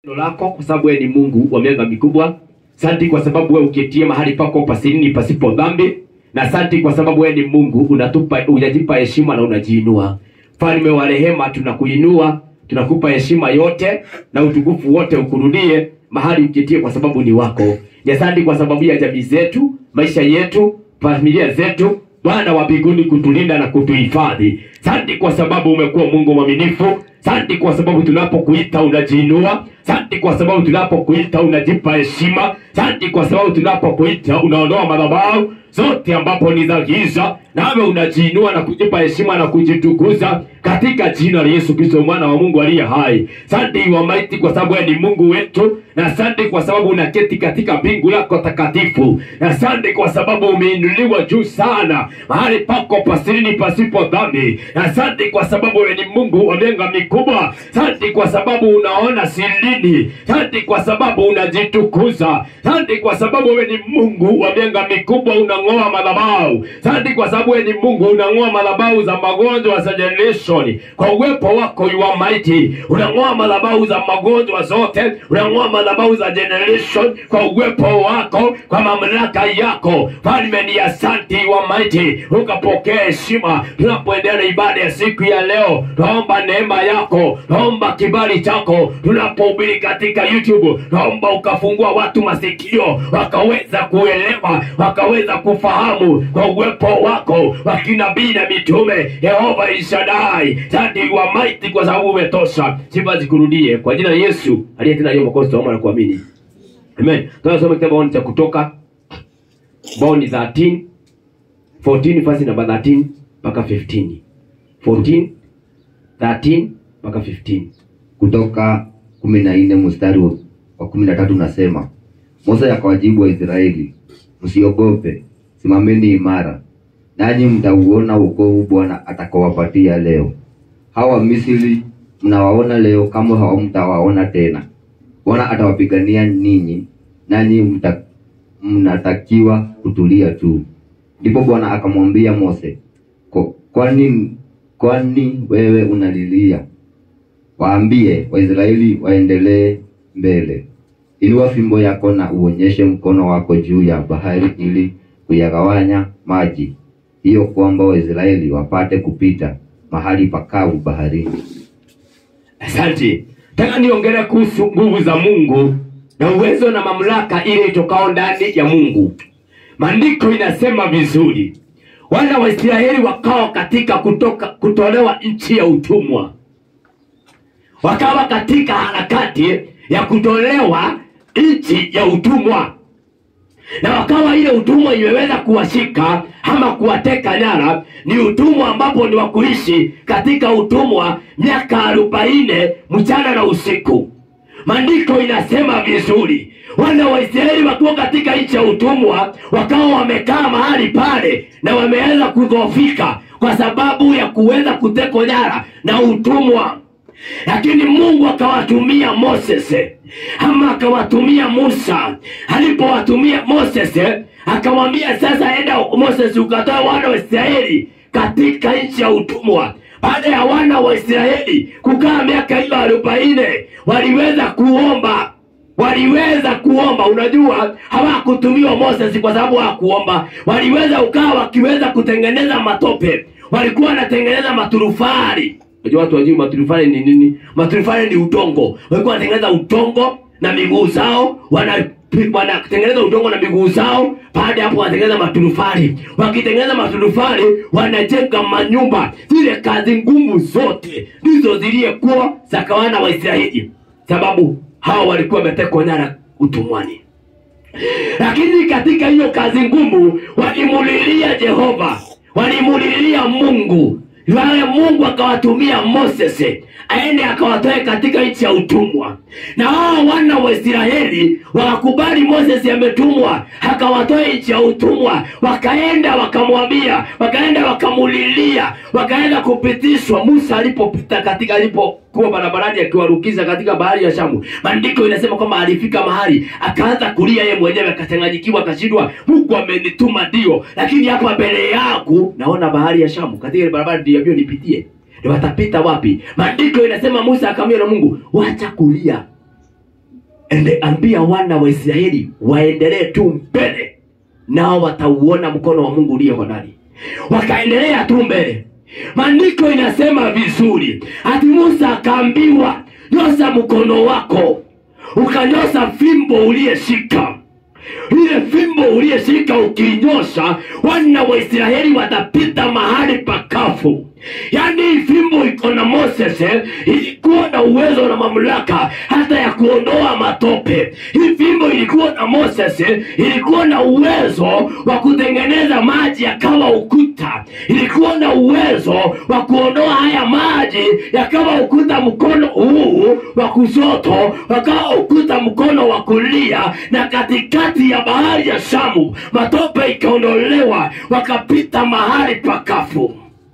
neno lako kwa sababu wewe ni Mungu wa mianga mikubwa. Asante kwa sababu wewe uketie mahali pako pasirini pasipo dhambi, na asante kwa sababu wewe ni Mungu unatupa unajipa heshima na unajiinua. Mfalme wa rehema, tunakuinua, tunakupa heshima yote na utukufu wote ukurudie mahali uketie, kwa sababu ni wako. Ni asante kwa sababu ya jamii zetu, maisha yetu, familia zetu, Bwana wa mbinguni kutulinda na kutuhifadhi. Asante kwa sababu umekuwa Mungu mwaminifu. Asante kwa sababu tunapokuita unajiinua. Asante kwa sababu tunapokuita unajipa heshima. Asante kwa sababu tunapokuita unaondoa madhabahu zote ambapo ni za giza, nawe unajiinua na kujipa heshima na kujitukuza katika jina la Yesu Kristo mwana wa Mungu aliye hai. Asante wa maiti kwa sababu wewe ni Mungu wetu, na asante kwa sababu unaketi katika mbingu lako takatifu, na asante kwa sababu umeinuliwa juu sana mahali pako pasirini pasipo dhambi, na asante kwa sababu wewe ni Mungu wa mianga mikubwa. Asante kwa sababu unaona sirini, asante kwa sababu unajitukuza, asante kwa sababu wewe ni Mungu wa mianga mikubwa, unang'oa madhabahu. Asante kwa sababu wewe ni Mungu unang'oa madhabahu za magonjwa za generation. Kwa uwepo wako you are mighty, unang'oa madhabahu za magonjwa zote, unang'oa madhabahu za generation kwa uwepo wako, kwa mamlaka yako. Falme ni asante, you are mighty, ukapokea heshima tunapoendelea na ibada ya siku ya leo. Naomba neema yako, naomba kibali chako tunapohubiri katika YouTube, naomba ukafungua watu masikio wakaweza kuelewa, wakaweza kufahamu kwa uwepo wako wa kinabii na mitume. Yehova Elshadai, asante you are mighty kwa sababu umetosha. Sifa zikurudie kwa jina la Yesu aliye tena hiyo makosa, tunaomba na kuamini, amen. Tunasoma kitabu cha Kutoka bao ni 13 14 verse number 13 mpaka 15 14 13 mpaka 15 Kutoka kumi na nne mstari wa- wa kumi na tatu unasema, Musa akawajibu Waisraeli, msiogope, simameni imara, nanyi mtauona wokovu Bwana atakawapatia leo. Hawa Misri mnawaona leo, kama hamtawaona tena. Bwana atawapigania ninyi, nanyi mta, mnatakiwa kutulia tu. Ndipo Bwana akamwambia Mose, "Ko- kwani kwani wewe unalilia? Waambie Waisraeli waendelee mbele. Inua fimbo yako na uonyeshe mkono wako juu ya bahari ili kuyagawanya maji hiyo, kwamba Waisraeli wapate kupita mahali pakavu baharini. Asante. Nataka niongelee kuhusu nguvu za Mungu na uwezo na mamlaka ile itokao ndani ya Mungu. Maandiko inasema vizuri, wana wa Israeli wakawa katika kutoka kutolewa nchi ya utumwa, wakawa katika harakati ya kutolewa nchi ya utumwa na wakawa ile utumwa imeweza kuwashika ama kuwateka nyara. Ni utumwa ambapo ni wa kuishi katika utumwa miaka arobaini mchana na usiku. Maandiko inasema vizuri, wana wa Israeli wakiwa katika nchi ya utumwa, wakawa wamekaa mahali pale na wameweza kudhoofika kwa sababu ya kuweza kutekwa nyara na utumwa lakini Mungu akawatumia Moses ama akawatumia Musa. Alipowatumia Moses, akamwambia sasa, enda Moses ukatoa wana wa Israeli katika nchi ya utumwa. Baada ya wana wa Israeli kukaa miaka hiyo arobaini, waliweza kuomba waliweza kuomba. Unajua, hawakutumiwa Moses kwa sababu hawakuomba. Waliweza ukaa wakiweza kutengeneza matope, walikuwa wanatengeneza maturufari. Unajua watu wajui maturufari ni nini? Maturufari ni udongo, walikuwa wanatengeneza udongo na miguu zao wana wanatengeneza udongo na miguu zao. Baada ya hapo, wanatengeneza maturufari. Wakitengeneza maturufari, wanajenga manyumba. Zile kazi ngumu zote ndizo ziliyekuwa za kawana wa Israeli, sababu hawa walikuwa wametekwa nyara utumwani. Lakini katika hiyo kazi ngumu walimulilia Jehova, walimulilia Mungu. Yale Mungu akawatumia Moses aende akawatoe katika nchi ya utumwa, na hao wana wa Israeli wakakubali Moses ametumwa akawatoe nchi ya utumwa. Wakaenda wakamwambia, wakaenda wakamulilia, wakaenda kupitishwa. Musa alipopita katika alipokuwa barabarani akiwarukiza katika bahari ya Shamu, maandiko inasema kwamba alifika mahali akaanza kulia yeye mwenyewe, akachanganyikiwa, akashindwa, Mungu amenituma ndio, lakini hapa mbele yangu naona bahari ya Shamu, katika ile barabara ndiambiwa nipitie ni watapita wapi? Maandiko inasema Musa akamwambia na Mungu, wacha kulia, ende ambia wana wa israeli waendelee tu mbele nao watauona mkono wa mungu ulio hodari wakaendelea tu mbele maandiko inasema vizuri ati musa akaambiwa nyosa mkono wako ukanyosa fimbo uliyeshika ile fimbo uliyeshika ukiinyosha wana wa israeli watapita mahali pakafu yaani hii fimbo iko na moses eh, ilikuwa na uwezo na mamlaka hata ya kuondoa matope hii fimbo ilikuwa na moses eh, ilikuwa na uwezo wa kutengeneza maji yakawa ukuta ilikuwa na uwezo wa kuondoa haya maji yakawa ukuta mkono huu wa kushoto wakawa ukuta mkono wa kulia na katikati ya bahari ya shamu matope ikaondolewa wakapita mahali pakafu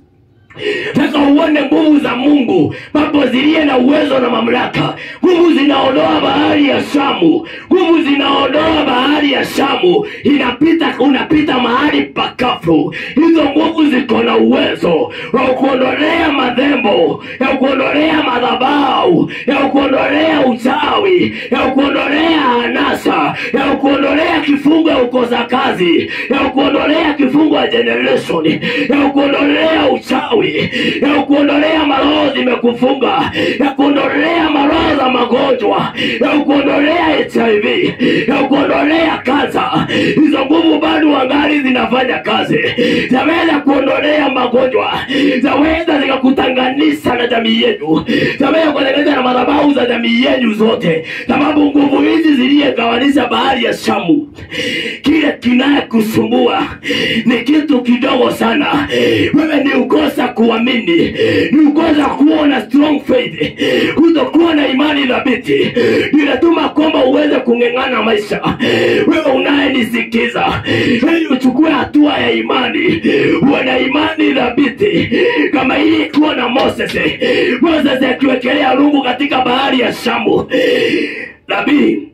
taka uone nguvu za mungu papo ziliye na uwezo na mamlaka nguvu zinaondoa bahari ya shamu nguvu zinaondoa bahari ya shamu inapita unapita mahali pakafu hizo nguvu ziko na uwezo wa kuondolea madhembo ya kuondolea madhabau ya kuondolea uchawi ya kuondolea anasa ya kuondolea kifungo ya ukosa kazi ya kuondolea kifungo ya generation ya kuondolea uchawi ya kuondolea maroho zimekufunga ya kuondolea maroho za magonjwa ya kuondolea hiv ya kuondolea kansa hizo nguvu bado wangali zinafanya kazi zaweza kuondolea magonjwa zaweza zikakutanganisha na jamii yenu zaweza kutenganisha na madhabahu za jamii yenu zote sababu nguvu hizi ziliyegawanisha bahari ya shamu kile kinayekusumbua ni kitu kidogo sana wewe ni ukosa kuamini ni ukosa kuwa na strong faith kutokuwa na imani dhabiti inatuma kwamba uweze kung'eng'ana maisha wewe unayenisikiza ili uchukue hatua ya imani uwe na imani dhabiti kama hii ikiwa na moses moses akiwekelea rungu katika bahari ya shamu nabii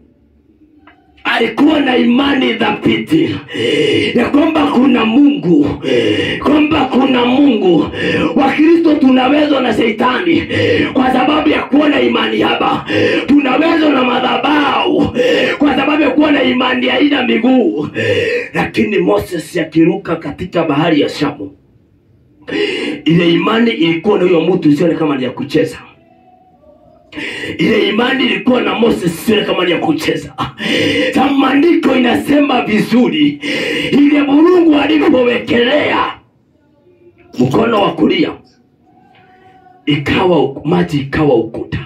alikuwa na imani dhabiti ya kwamba kuna mungu kwamba kuna mungu wakristo tunawezwa na sheitani kwa sababu ya kuwa na imani haba tunawezwa na madhabau kwa sababu ya kuwa na imani haina miguu lakini moses akiruka katika bahari ya shamu ile imani ilikuwa na huyo mtu usione kama ni ya kucheza ile imani ilikuwa na moses sio kama ni ya kucheza Sa maandiko inasema vizuri ile mungu alipowekelea mkono wa kulia ikawa maji ikawa ukuta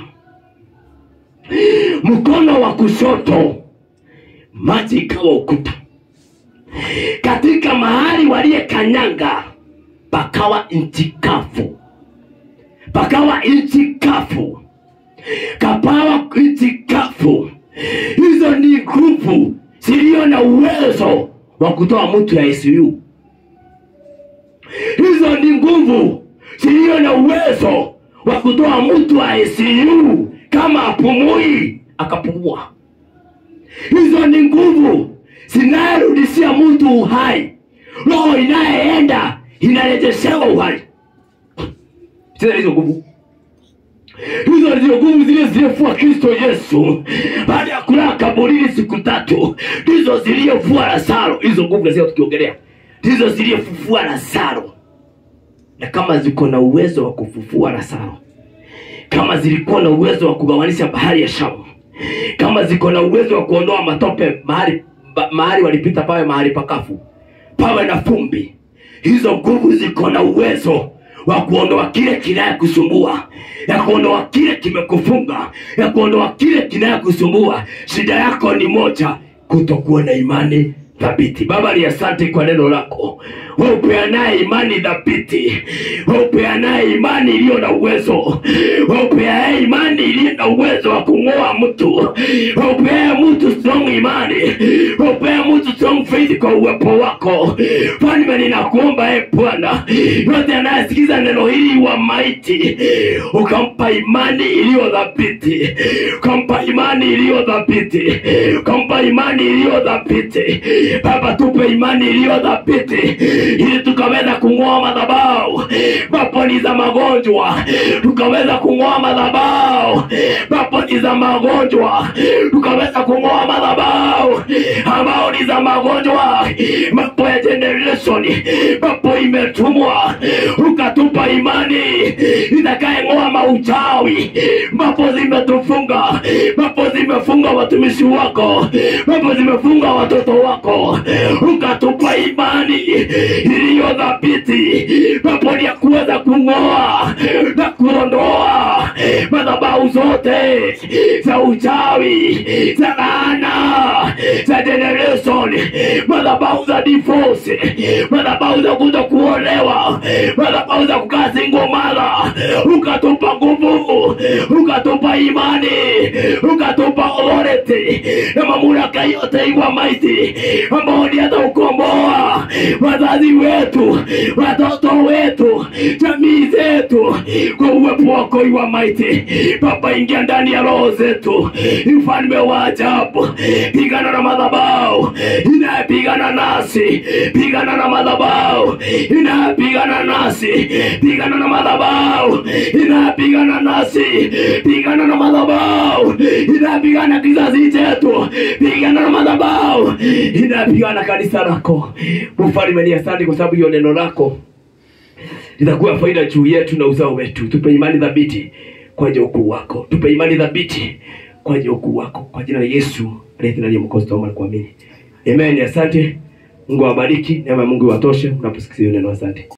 mkono wa kushoto maji ikawa ukuta katika mahali waliyekanyanga pakawa nchi kavu pakawa nchi kavu kapawa nchi kavu hizo ni nguvu ziliyo na uwezo wa kutoa mtu ya ICU. Hizo ni nguvu ziliyo na uwezo wa kutoa mtu wa ICU kama apumui akapumua. Hizo ni nguvu zinayerudishia mtu uhai, roho inayeenda inarejeshewa uhai. Tena hizo nguvu hizo ndio nguvu zile ziliyofua kristo yesu baada ya kulala kaburini siku tatu ndizo ziliyofua lazaro hizo nguvu lazima tukiongelea ndizo ziliyofufua lazaro na kama ziko na uwezo wa kufufua lazaro kama zilikuwa na uwezo wa kugawanisha bahari ya shamu kama ziko na uwezo wa kuondoa matope mahali ba- mahali walipita pawe mahali pakafu pawe na fumbi hizo nguvu ziko na uwezo wa kuondoa kile kinayekusumbua ya kuondoa kile kimekufunga ya kuondoa kile kinayekusumbua shida yako ni moja kutokuwa na imani thabiti baba ni asante kwa neno lako wewe upeanaye imani thabiti wewe upeanaye imani iliyo na uwezo wewe upeanaye imani iliyo na uwezo wa kung'oa mtu wewe upeaye mtu strong imani wewe upeaye mtu strong faith kwa uwepo wako falme ninakuomba e bwana yote anayesikiza neno hili wa maiti ukampa imani iliyo thabiti ukampa imani iliyo thabiti ukampa imani iliyo thabiti baba tupe imani iliyo thabiti ili tukaweza kung'oa madhabau maponi za magonjwa tukaweza kung'oa madhabau maponi za magonjwa tukaweza kuweza kung'oa madhabahu ambao ni za magonjwa mapo ya generation mapo imetumwa ukatupa imani itakayeng'oa mauchawi mapo zimetufunga mapo zimefunga watumishi wako mapo zimefunga watoto wako ukatupa imani iliyo dhabiti mapo ni ya kuweza kung'oa na kuondoa madhabahu zote za uchawi za laana za generation madhabahu za divorce madhabahu za kuto kuolewa madhabahu za kukaa single mara ukatupa nguvu ukatupa imani ukatupa authority na mamlaka yote iwa maiti ambao ni hata ukomboa wazazi wetu watoto wetu jamii zetu kwa uwepo wako iwa maiti baba ingia ndani ya roho zetu mfalme wa ajabu pigana na madhabau inayepigana nasi pigana na madhabau inayepigana nasi pigana na madhabau inayepigana nasi pigana na madhabau inayepigana kizazi chetu pigana na madhabau inayepigana kanisa lako mfalme ni asante kwa sababu hiyo neno lako litakuwa faida juu yetu na uzao wetu tupe imani thabiti kwa ajili ya ukuu wako tupe imani thabiti kwa ajili ya ukuu wako kwa jina la yesu aliyetunalia mkozi tuomba na kuamini amen asante mungu awabariki neema ya mungu iwatoshe mnaposikia hiyo neno asante